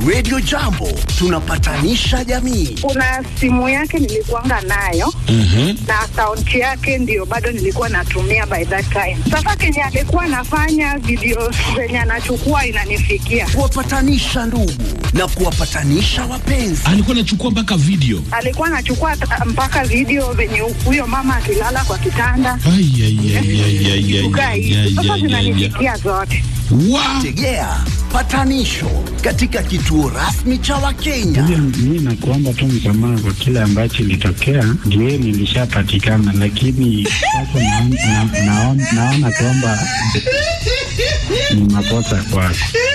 Radio Jambo tunapatanisha jamii. kuna simu yake nilikuanga nayo na akaunti yake ndio bado nilikuwa natumia by that time. Sasa kenye alikuwa anafanya video zenye anachukua inanifikia, Kuwapatanisha ndugu na kuwapatanisha wapenzi. alikuwa anachukua mpaka video alikuwa anachukua ta- mpaka video venye huyo mama akilala kwa kitanda Ai, ai, ai, ai, ai, ai, kukaa ai, hivi. ai, Sasa ai, ai, ai. zinanifikia zote. Wa- Tegea patanisho katika kituo rasmi cha Wakenya. Mi nakuomba tu msamaha kwa kile ambacho ilitokea, ndio nilishapatikana, lakini sasa naon- na- naon- naona kwamba ni makosa kwako,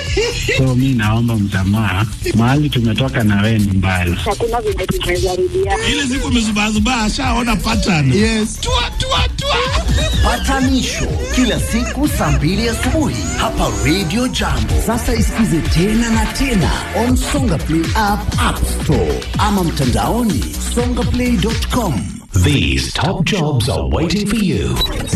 so mi naomba msamaha. Mahali tumetoka na wewe ni mbali. Hakuna venye tumezarudia. ile siku amezubazubaa ashaona pattern yes. tua, tua, tua. Patanisho kila siku saa mbili asubuhi hapa Radio Jambo. Sasa isikize tena na tena on Songa Play app, App Store ama mtandaoni songaplay.com. These top jobs are waiting for you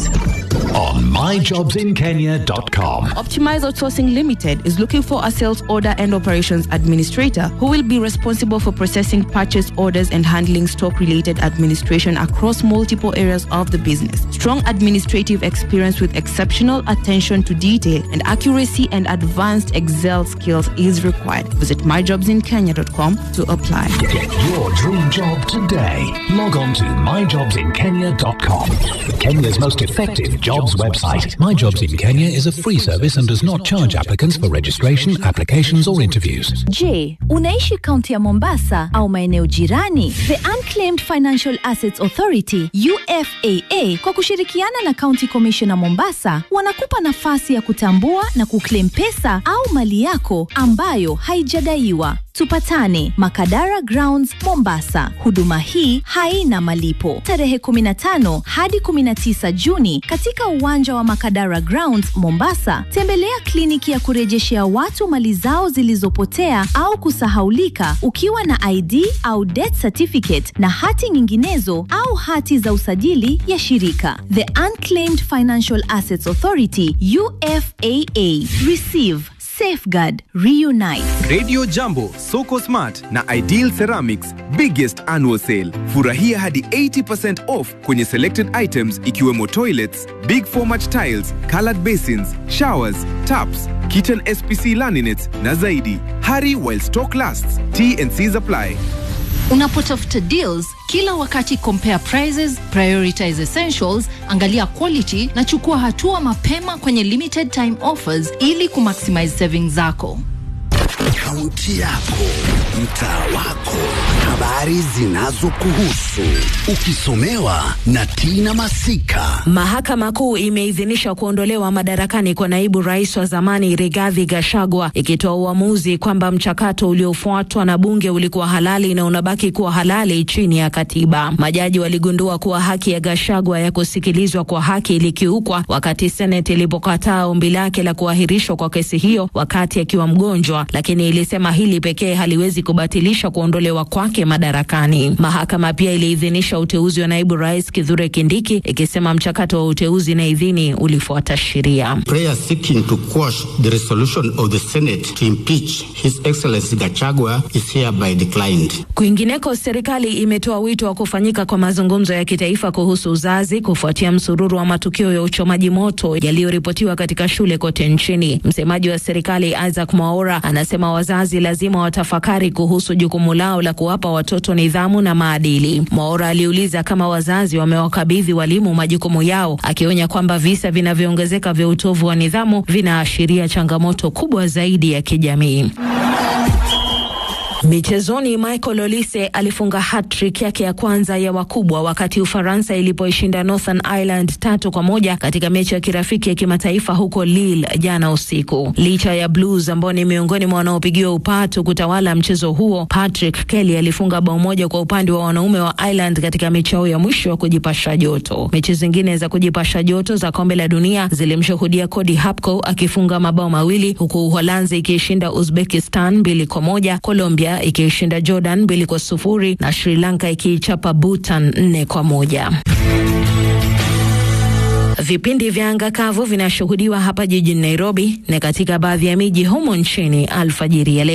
on myjobsinkenya.com. Optimize Outsourcing Limited is looking for a sales order and operations administrator who will be responsible for processing purchase orders and handling stock related administration across multiple areas of the business. Strong administrative experience with exceptional attention to detail and accuracy and advanced Excel skills is required. Visit myjobsinkenya.com to apply. Get your dream job today. Log on to myjobsinkenya.com. Kenya's most effective jobs website. My Jobs in Kenya is a free service and does not charge applicants for registration, applications, or interviews. Je, unaishi kaunti ya Mombasa au maeneo jirani? The Unclaimed Financial Assets Authority UFAA kwa kushirikiana na County Commissioner Mombasa wanakupa nafasi ya kutambua na kuclaim pesa au mali yako ambayo haijadaiwa. Tupatane Makadara Grounds Mombasa. Huduma hii haina malipo. Tarehe 15 hadi 19 Juni katika uwanja wa Makadara Grounds Mombasa, tembelea kliniki ya kurejeshea watu mali zao zilizopotea au kusahaulika ukiwa na ID au death certificate na hati nyinginezo au hati za usajili ya shirika. The Unclaimed Financial Assets Authority UFAA. Receive, safeguard, reunite. Radio Jambo, Soko Smart na Ideal Ceramics biggest annual sale. Furahia hadi 80% off kwenye selected items ikiwemo toilets, big format tiles, colored basins, showers, taps, kitchen SPC laminates na zaidi. Hurry while stock lasts. T&Cs apply. Unapotafuta deals kila wakati, compare prices, prioritize essentials, angalia quality na chukua hatua mapema kwenye limited time offers ili kumaximize savings zako. Kaunti yako, mtaa wako, habari zinazokuhusu, ukisomewa na Tina Masika. Mahakama Kuu imeidhinisha kuondolewa madarakani kwa naibu rais wa zamani Rigathi Gachagua, ikitoa uamuzi kwamba mchakato uliofuatwa na bunge ulikuwa halali na unabaki kuwa halali chini ya katiba. Majaji waligundua kuwa haki ya Gachagua ya kusikilizwa kwa haki ilikiukwa wakati Seneti ilipokataa ombi lake la kuahirishwa kwa kesi hiyo wakati akiwa mgonjwa, lakini ilisema hili pekee haliwezi kubatilisha kuondolewa kwake madarakani. Mahakama pia iliidhinisha uteuzi wa naibu rais Kithure Kindiki, ikisema mchakato wa uteuzi na idhini ulifuata sheria. prayer seeking to quash the resolution of the Senate to impeach His Excellency Gachagua is hereby declined. Kwingineko, serikali imetoa wito wa kufanyika kwa mazungumzo ya kitaifa kuhusu uzazi kufuatia msururu wa matukio ya uchomaji moto yaliyoripotiwa katika shule kote nchini. Msemaji wa serikali Isaac Mwaura anasema wazazi lazima watafakari kuhusu jukumu lao la kuwapa watoto nidhamu na maadili. Mwaura aliuliza kama wazazi wamewakabidhi walimu majukumu yao, akionya kwamba visa vinavyoongezeka vya utovu wa nidhamu vinaashiria changamoto kubwa zaidi ya kijamii. Michezoni, Michael Olise alifunga hat-trick yake ya kwanza ya wakubwa wakati Ufaransa ilipoishinda Northern Ireland tatu kwa moja katika mechi ya kirafiki ya kimataifa huko Lille jana usiku. Licha ya Blues ambao ni miongoni mwa wanaopigiwa upatu kutawala mchezo huo, Patrick Kelly alifunga bao moja kwa upande wa wanaume wa Ireland katika mechi yao ya mwisho ya kujipasha joto. Mechi zingine za kujipasha joto za kombe la dunia zilimshuhudia Cody Hapko akifunga mabao mawili huku Uholanzi ikiishinda Uzbekistan mbili kwa moja, Colombia ikiishinda Jordan mbili kwa sufuri na Sri Lanka ikiichapa Bhutan nne kwa moja. Vipindi vya anga kavu vinashuhudiwa hapa jijini Nairobi na katika baadhi ya miji humo nchini alfajiri ya leo.